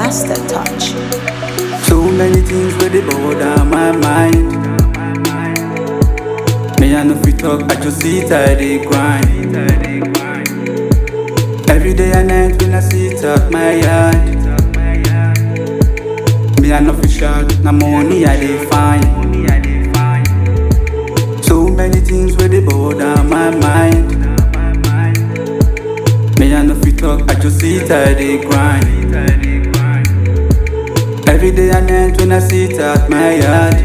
master touch. So many things where they bother my mind. Me I no fit talk, I just sit I dey grind. Every day and night when I sit at my yard. Me I no fit shout, na money I dey find. So many things where they bother my mind. Me I no fit talk, I just sit I dey grind. Every day and night when I sit at my yard.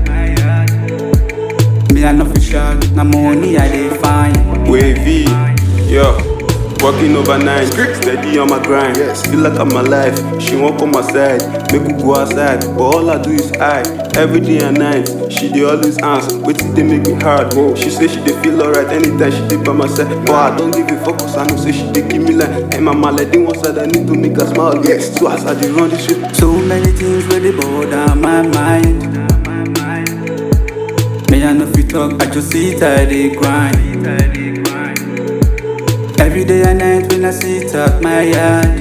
Me I no fit shout, na money I dey find. Wavy, yo. Working overnight, steady on my grind. Feel like I'm alive. She won't come outside, make we go outside. But all I do is I. Every day and night, she dey always ask, wetin dey make me hard. She say she dey feel alright anytime she dey by my side. But I don't give a fuck 'cause I know say she dey give me line. Hey mama, like dey one side, I need to make her smile. Yes. So as I dey run this shit, So many things where they bother my mind. Me I no fit talk, I just sit I dey grind. Every day and night when I sit at my yard.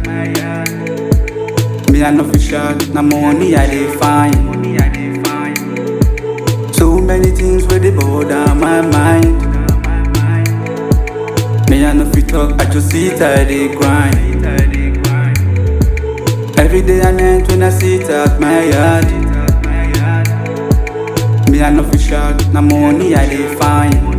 Me I no fit shout, na money I dey find. So many things where they bother my mind. Me I no fit talk, I just sit I dey grind. Every day and night when I sit at my yard. Me I no fit shout, na money I dey find.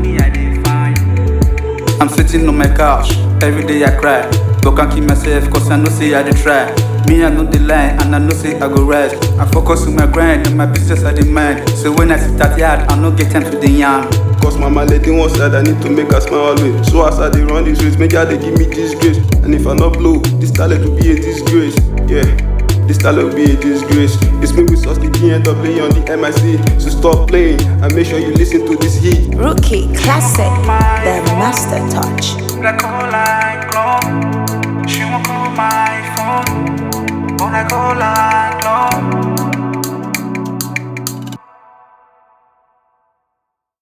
I'm sitting on my couch, every day I cry. But can't keep myself cause I know say I dey try. Me I know the line and I know say I go rest. I focus on my grind and my business I dey mind. So when I sit at yard, I no get time to the yarn. Cause mama lady one side, I need to make her smile always. So as I dey run this race, make her dey give me disgrace. And if I not blow, this talent will be a disgrace. Yeah, this talent will be a disgrace. It's me with Sauce the end up playing on the MIC. So stop playing and make sure you listen to this heat. Rookie classic, the master touch. Black hole like glow. She won't call my phone. When I call her,